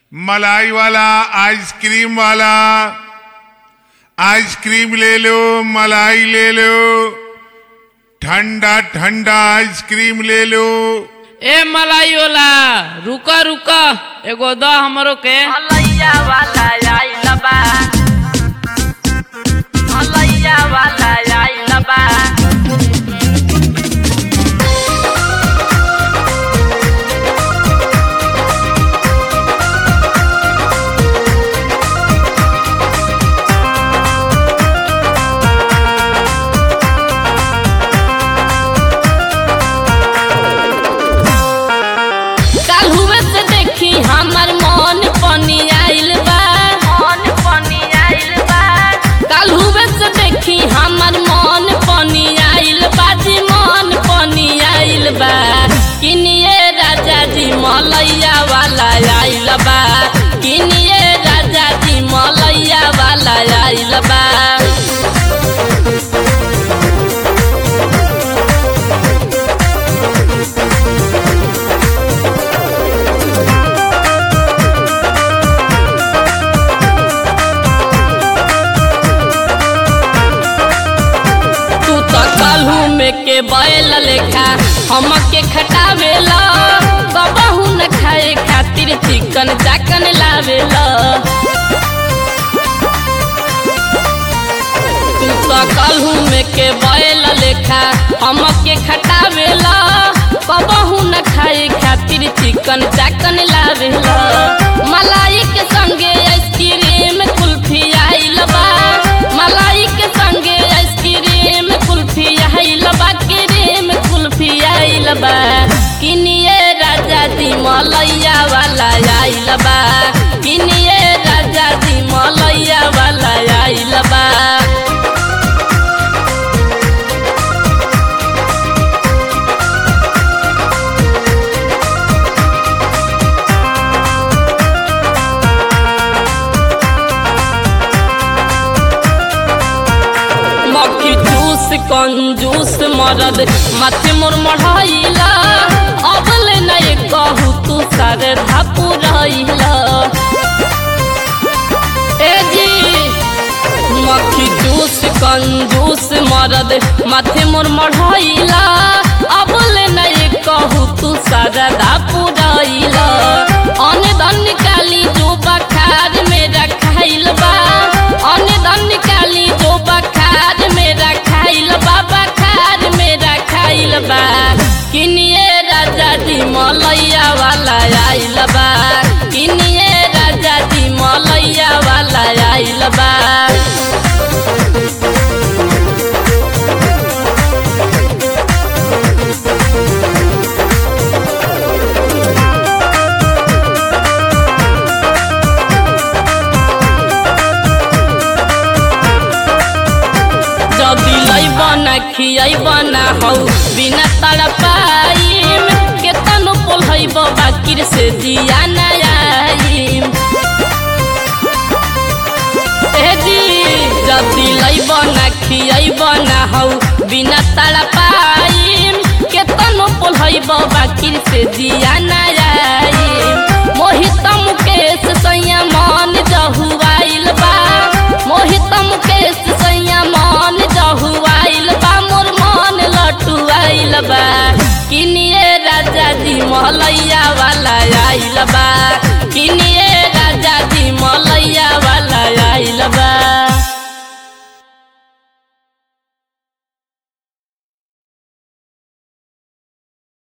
मलाई वाला आइसक्रीम वाला आइसक्रीम ले लो मलाई ले लो ठंडा ठंडा आइसक्रीम ले लो ए मलाई वाला रुक रुक एगो द हमरो के मलैया वाला आइल बा मलैया वाला आइल बा काल हुए से देखी हमर मन पनी आइल बा मन पनी आइल बा काल हुए से देखी हमर मन पनी आइल बा जी मन पनी आइल बा किनिए राजा जी मलैया वाला आइल बा किनिए राजा जी मलैया वाला आइल बा तू तो कलहू में के बैल लेखा हमके खटावेला कबहू न खाए खातिर चिकन चाकन लावेला तू तो कलहू में के बैल लेखा हमके खटावेला कबहू न खाए खातिर चिकन चाकन लावेला मलाई के संगे आइसक्रीम कुल्फी आइल बा मलाई के संगे आइसक्रीम कुल्फी आइल बा क्रीम कुल्फी आइल बा किनिए राजा दी मलैया वाला आइल बा किनिए राजा दी मलैया वाला आइल बा मक्खी जूस कंजूस मरद माथे मोर मढ़ाइला अबले नहीं कहू तू सारे धापू रहिला ए जी मक्खी जूस कंजूस मरद माथे मोर मढ़ाइला अबले नहीं कहू तू सारा धापू रहिला अने धन निकाली जो बखार मेरा खाइल बा अने धन निकाली जो बखार मेरा खाइल बा बखार मेरा खाइल बा किनिए राजा जी मलैया वाला आइल बा किनिए राजा जी मलैया वाला आइल बा जदी लैब ना खियाइब ना हौ बिना तड़पाइम केतनो पोलहैब बाकिर से जिया ना आइम ए जी जदी लैब ना खियाइब ना हौ बिना तड़पाइम केतनो पोलहैब बाकिर से जिया ना आइम मोहित